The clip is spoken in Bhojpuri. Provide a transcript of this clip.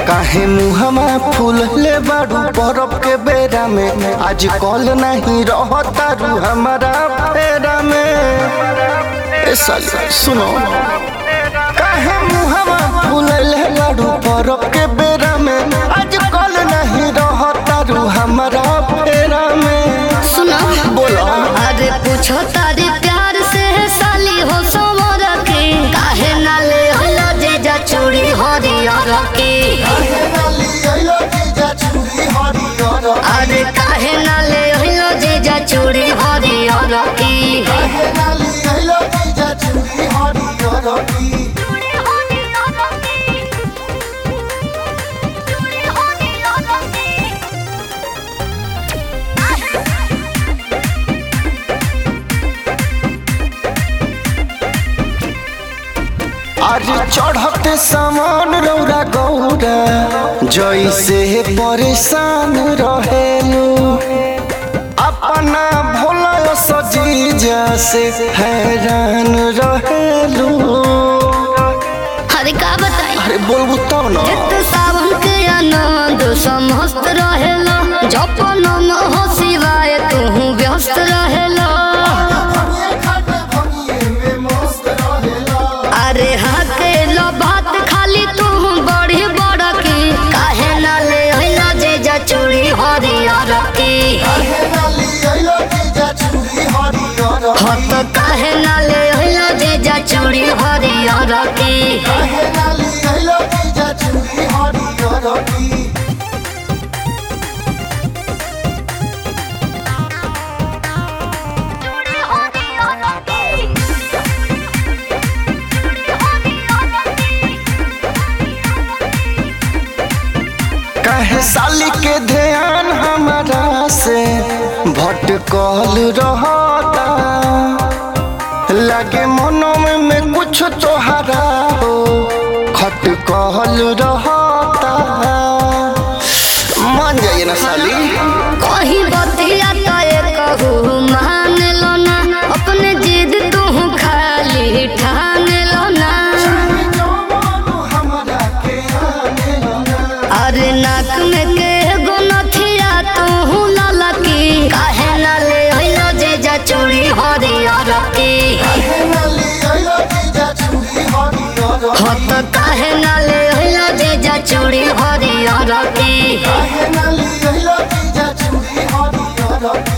काहे मुहमा फूल ले बाड़ू बरफ के बेरा में आज कल नहीं रहता रू हमारा फेरा में ए साली सुनो काहे मुहमा फूल ले बाड़ू बरफ के बेरा में आज कल नहीं रहता रू हमारा फेरा में सुनो बोलो अरे पूछो तारी प्यार से है साली हो समर के काहे ना ले होला जीजा चूड़ी हरियर के अरे काहे ना ले होला जीजा चूड़ी हरियर के आज चढ़ते सामान रौरा गौरा जैसे परेशान रहेलू अपना भोला सजीजा से हैरान रहेलू अरे का बताई अरे बोलबू तब न जित सावन के आनंद समस्त रहेला जपन हो शिवाय तू व्यस्त रहेला अरे हाँ के लो बात खाली तू बड़ी बड़ की काहे ना ले अइला जे जा चूड़ी हरियर की हत काहे ना ले अइला जे जा चूड़ी हरियर की कहे साली के ध्यान हमारा से भटकल रहता लगे मनो में, में कुछ तोहरा हो खटकल रहता मान जाइए ना साली कहीं बतिया तय कहू मान लो ना अपने जिद तू खाली ठान लो ना अरे नाक में के गो नथिया तू लाला की काहे ना ले अइलो जे जा चूड़ी हरियर की हत काहे ना ले अइलो जे जा चूड़ी हरियर की Hey,